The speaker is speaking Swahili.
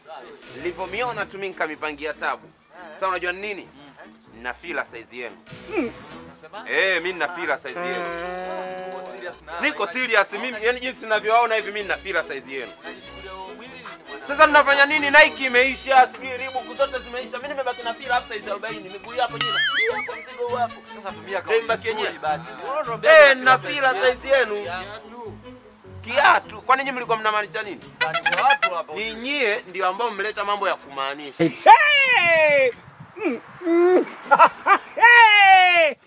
Nilivyomiona tu mimi nikamipangia tabu. Sasa unajua ni nini? Nina fila size yenu. Eh, mimi nina fila size yenu. Niko serious mimi, yani jinsi ninavyowaona hivi mimi nina fila size yenu. Sasa mnafanya nini? Nike imeisha, sijui Reebok zote zimeisha. Mimi nimebaki na fila hapo size 40. Miguu hapo nyuma. Hii hapo mzigo huu hapo. Sasa tumia Ndio mbaki kauli yenyewe. nzuri basi. Eh, nina fila size yenu. Kiatu. Kwani nyinyi mlikuwa mnamaanisha nini? Kuna watu hapa. Ninyie ndio ambao mmeleta mambo ya kumaanisha. Hey!